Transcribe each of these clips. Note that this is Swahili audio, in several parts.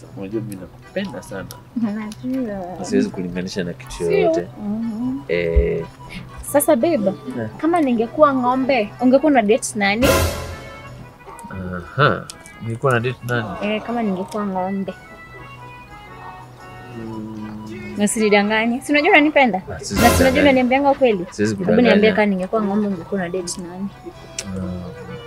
sasa. Unajua mimi nakupenda sana. Najua. Siwezi kulinganisha na kitu Sio. yoyote. Mhm. Eh, Sasa babe, Yeah. kama ningekuwa ng'ombe, ungekuwa na date nani? aha. Nilikuwa na date nani? Eh, kama ningekuwa ng'ombe. Mm, Na usinidanganye. Si unajua unanipenda? ah, Na siwezi si unajua kudanganya. unaniambianga ukweli? Siwezi Hebu niambie kudanganya. kama ningekuwa ng'ombe ungekuwa na date nani? Ah.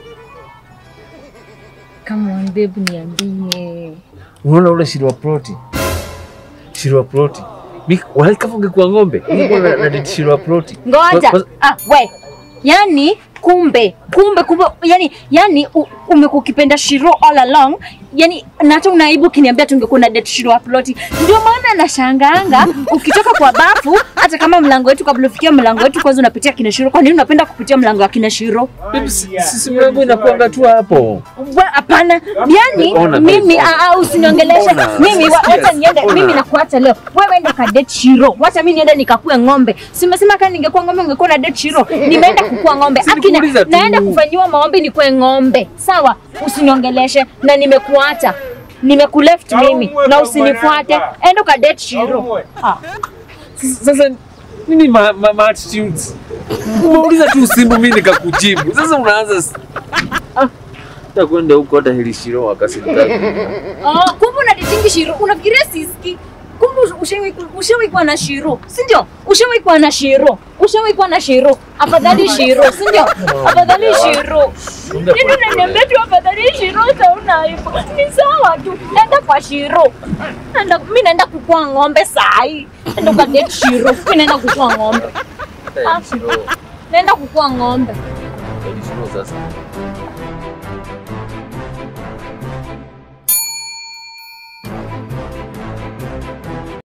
Come on babe, niambie. Unaona ule shiri wa ploti, shiri wa ploti. Mi wala kama ungekuwa ng'ombe ungekuwa na, na date shiri wa ploti. Ngoja. Kwa- kwa- Ah, we. Yani kumbe kumbe kumbe yani yani u- umekuwa ukipenda Shiro all along. Yani na hata unaibu kiniambia tungekuwa na date Shiro upload. Ndio maana nashangaanga ukitoka kwa bafu hata kama mlango wetu kabla ufikia mlango wetu kwanza unapitia kina Shiro. Kwa nini unapenda kupitia mlango wa kina Shiro? Babe, si- Sisi mlango inakuanga tu hapo. We, Hapana, yani Ona, mimi babe. ah, ah, usiniongeleshe Ona, mimi, wa- sikia, wacha niende ona. mimi nakuacha leo. Wewe enda ka date Shiro, wacha mimi niende nikakue ng'ombe. Simesema kama ningekuwa ng'ombe ungekuwa na date Shiro. Nimeenda kukua ng'ombe, Si akina nikuuliza tu. naenda kufanyiwa maombi nikue ng'ombe, sawa? Usiniongeleshe na nimekuacha nimekuleft mimi na usinifuate, enda ka date Shiro. Ah, Sasa nini ma, ma, ma attitudes? Umeuliza tu simu mimi nikakujibu. Sasa unaanza s- ah, takwenda huko hata hili shiro akasimtaki. Oh, kumbe unaditingi Shiro. Unafikiria siski? Kumbe ushawahi ushawahi kuwa na Shiro, si ndio? Ushawahi kuwa na Shiro. Ushawahi kuwa na Shiro. Afadhali Shiro, si ndio? Afadhali Shiro. Nini unaniambia tu afadhali Shiro utaona hivyo. Ni sawa tu. Nenda kwa Shiro. Nenda mimi naenda kukua ng'ombe sahi. Nenda kwa date Shiro. Mimi naenda kukua ng'ombe. Hata hili shiro, Naenda kukua ng'ombe. hili shiro sasa.